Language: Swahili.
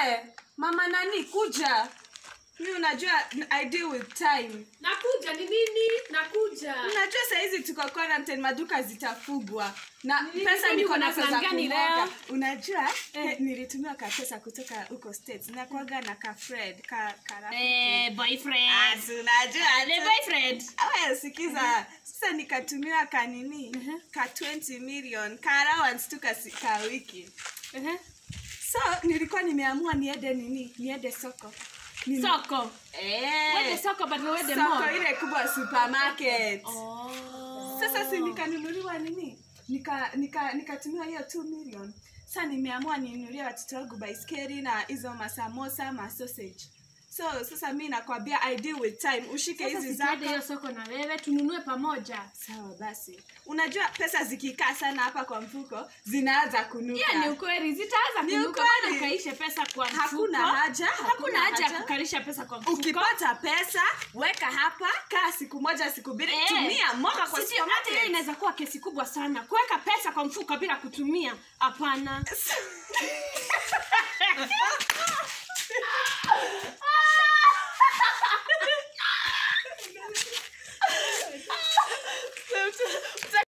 we mama nani kuja mi unajua i deal with time nakuja ni nini nakuja unajua sahizi tuko quarantine maduka zitafugwa na Nini, pesa kwani niko uko na nazo za plan gani kumwaga leo? unajua eh, nilitumiwa ka pesa kutoka huko states nakuaga na ka fred ka, ka rafiki. eh, boyfriend Ah, si unajua the tu. boyfriend Awe, sikiza sasa nikatumiwa kanini ka 20 million ka allowance tu ka, si- ka wiki uh-huh. so nilikuwa nimeamua niende nini niende soko Nini- soko Eh, wende soko but wende soko mall ile kubwa supermarket oh. sasa si nikanunuliwa nini nika nika nikatumiwa hiyo 2 million sa nimeamua ninunulie watoto wangu baiskeli na hizo masamosa masausage so sasa mi nakwambia i deal with time ushike Sasa hizi sitade zako hiyo soko na wewe tununue pamoja sawa basi unajua pesa zikikaa sana hapa kwa mfuko zinaanza kunuka hiyo ni ukweli zitaanza Ni kunuka ukweli. bana ukaishe pesa kwa mfuko Hakuna haja, hakuna hakuna haja ya haja. kukarisha pesa kwa mfuko ukipata pesa weka hapa kaa siku moja siku mbili Eh. tumia moka kwa Sisi, hata hiyo supermarket. inaweza kuwa kesi kubwa sana kuweka pesa kwa mfuko bila kutumia hapana